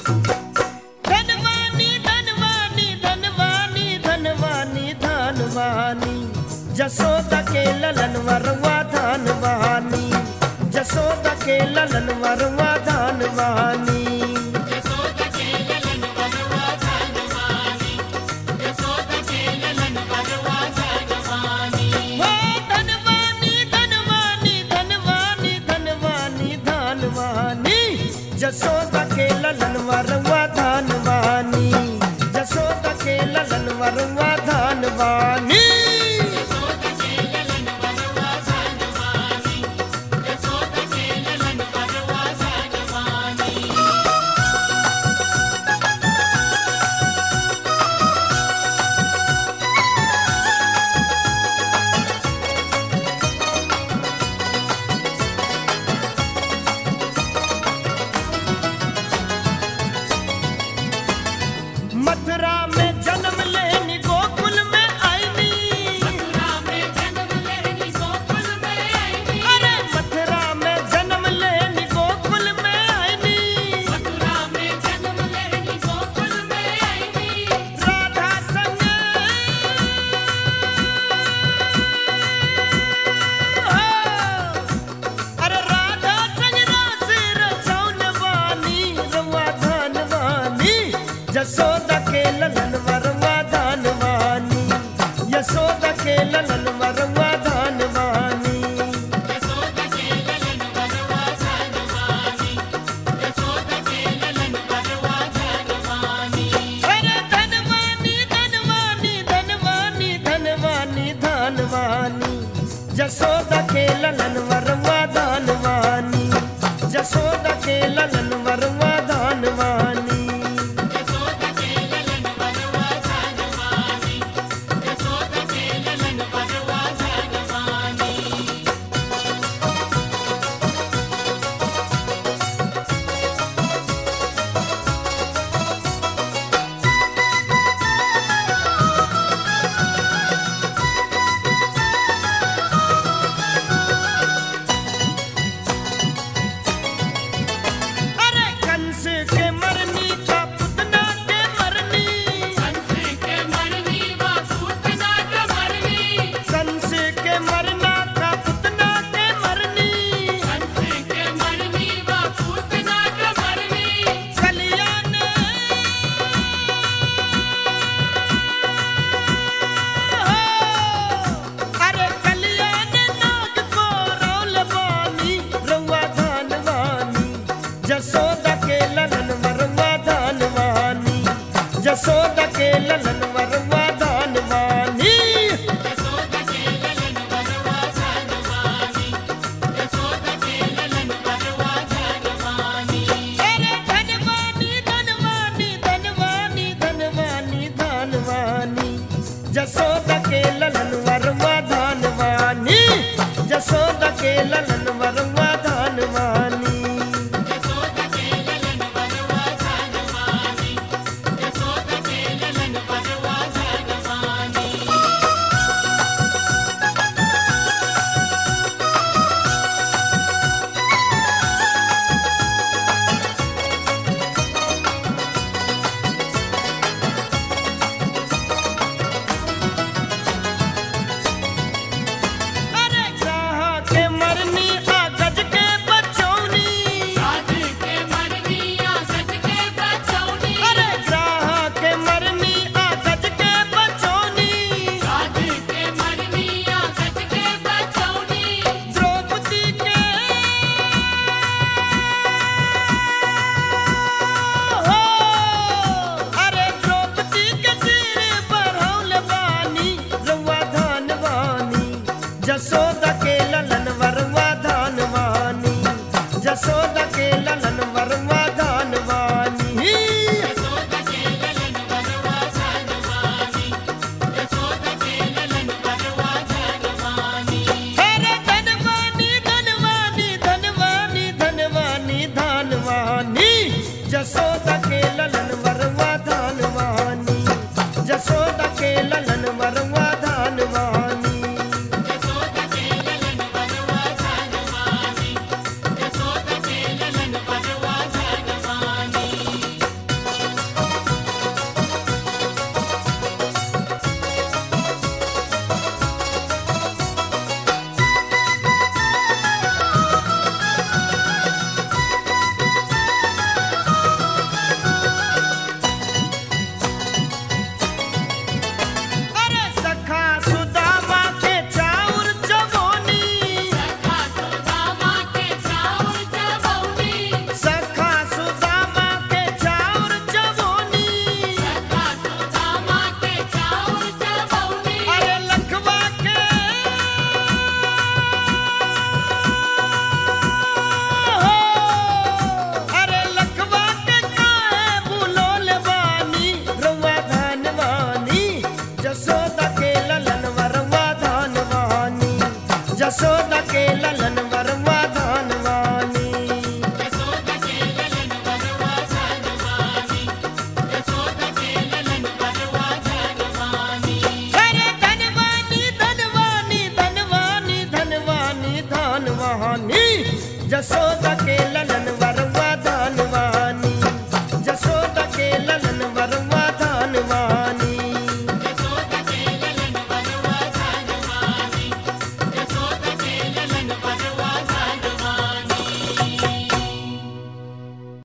धनवानी धनवानी धनवानी धनवानी धनवानी जसोदा के ललन वरवा धनवानी जसोदा के ललन वरवा धनवानी हो धनवानी धनवानी धनवानी धनवानी धनवानी जसोदा के ललन वरवा धनवानी जसोदा के ललन वरवा धनवानी मथुरा में जन्म लेनी गोकुल में आईनी अरे मथुरा में जन्म लेनी गोकुल में आईनी राधा संग अरे राधा संग रास रचौन वानी रवा धनवानी जसोदा के ललन वरवा धनवानी यशोदा के ललन वरवा धनवानी अरे धनवानी धनवानी धनवानी धनवानी धनवानी जसोदा के ललन वरवा धनवानी जसोदा के ललन वरवा धनवानी अरे कंस के मरनी का पुतना के मरनी कंस के मरना का पुतना के मरनी कल्याण अरे कल्याण नाग को रौल बानी रउआ धनवानी जसोदा के ललन वरवा धनवानी जसोदा के ललन वरवा धनवानी अरे धनवानी धनवानी धनवानी धनवानी धनवानी जसोदा के ललन वरवा धनवानी जसोदा के ललन वरवा धनवानी अरे कहाँ के मरनी आ गज के बचौनी अरे कहाँ के मरनी आ गज के बचौनी द्रौपदी के हो अरे द्रौपदी के सिर बढ़ौल बानी रउआ धनवानी जसोदा के ललन वरवा धनवानी जसोदा के ललन वरवा धनवानी अरे धनवानी धनवानी धनवानी धनवानी धनवानी जसोदा